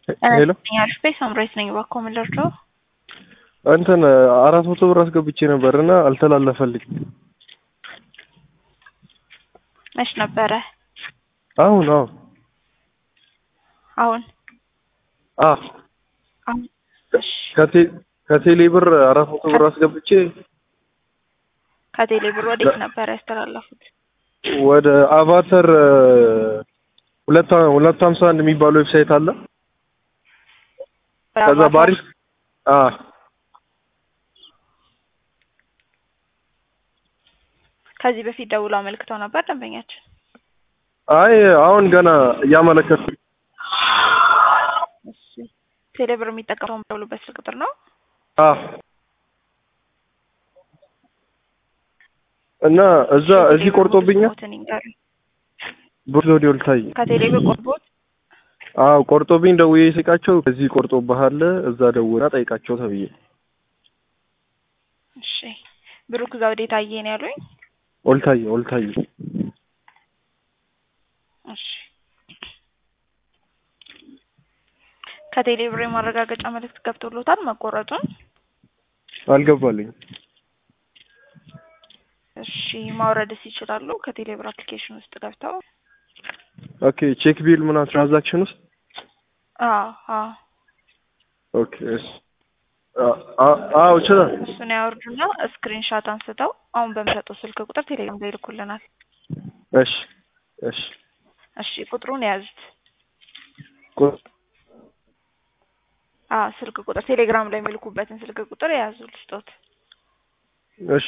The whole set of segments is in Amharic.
ሄሎ አሪፍ ሳምራይት ነኝ። እባክዎ ምን ልርዳው? እንትን አራት መቶ ብር አስገብቼ ነበር እና አልተላለፈልኝም። መች ነበረ? አሁን አሁን አሁን አ አሁን እሺ። ከቴ- ከቴሌ ብር አራት መቶ ብር አስገብቼ ከቴሌ ብር ወዴት ነበር ያስተላለፉት? ወደ አቫተር ሁለት ሁለት ሀምሳ አንድ የሚባል ዌብሳይት አለ። ከዛ ባሪፍ አ ከዚህ በፊት ደውሎ አመልክተው ነበር ደንበኛችን። አይ አሁን ገና እያመለከቱ እሺ። ቴሌ ብር የሚጠቀመው ደውሉበት ስልክ ቁጥር ነው። አ እና እዛ እዚህ ቆርጦብኛል። ስሞትን ይንገሩኝ። ብር ዘውዴ ወልታይ ከቴሌ ብር ቆርቦት አዎ ቆርጦብኝ ደውዬ ስቃቸው ከዚህ ቆርጦብሃል እዛ ደውና ጠይቃቸው ተብዬ እሺ። ብሩክ ዘውዴ ታዬ ነው ያሉኝ። ወልታይ ወልታይ እሺ። ከቴሌ ብር የማረጋገጫ መልእክት ገብቶሎታል መቆረጡን? አልገባልኝ። እሺ። ማውረድስ ይችላሉ? ከቴሌ ብር አፕሊኬሽን ውስጥ ገብተው ኦኬ ቼክ ቢል ምናምን ትራንዛክሽን ውስጥ አዎ አዎ ኦኬ እሺ አ- አ- አዎ ይችላል። እሱን ያወርዱና ስክሪንሻት አንስተው አሁን በሚሰጠው ስልክ ቁጥር ቴሌግራም ላይ ይልኩልናል። እሺ እሺ እሺ ቁጥሩን የያዙት። ቁ- አዎ ስልክ ቁጥር ቴሌግራም ላይ የሚልኩበትን ስልክ ቁጥር የያዙ ልስጦት። እሺ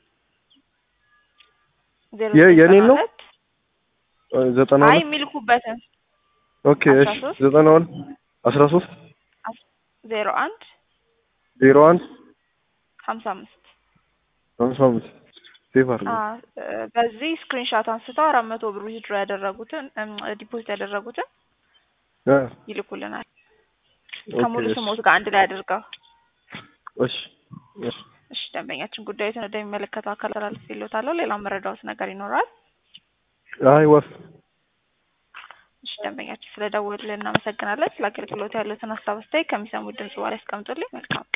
ዜሮ የ- የኔን ነው? ሁለት ዘጠና አይ ሁለት የሚልኩበትን ኦኬ አስራ እሺ ሶስት ዘጠና ሁለት አስራ ሶስት ዜሮ አንድ ዜሮ አንድ ሀምሳ አምስት ሃምሳ አምስት ሴቭ አድርገው። አዎ እ፣ በዚህ ስክሪንሻት አንስተው አራት መቶ ብር ዊዝድሮ ያደረጉትን ዲፖዚት ያደረጉትን አ ይልኩልናል ኦኬ ከሙሉ እሺ ስሞት ጋር አንድ ላይ አድርገው። እሺ እሺ እሺ ደንበኛችን ጉዳዩን ወደሚመለከተው አካል ተላልፍ ይሎታለሁ። ሌላ መረዳዎት ነገር ይኖራል? አይ ወፍ እሺ ደንበኛችን ስለደወሉልን እናመሰግናለን። ስለ አገልግሎት ያሉትን ሀሳብ አስተያየት ከሚሰሙት ድምጽ በኋላ ያስቀምጡልኝ። መልካም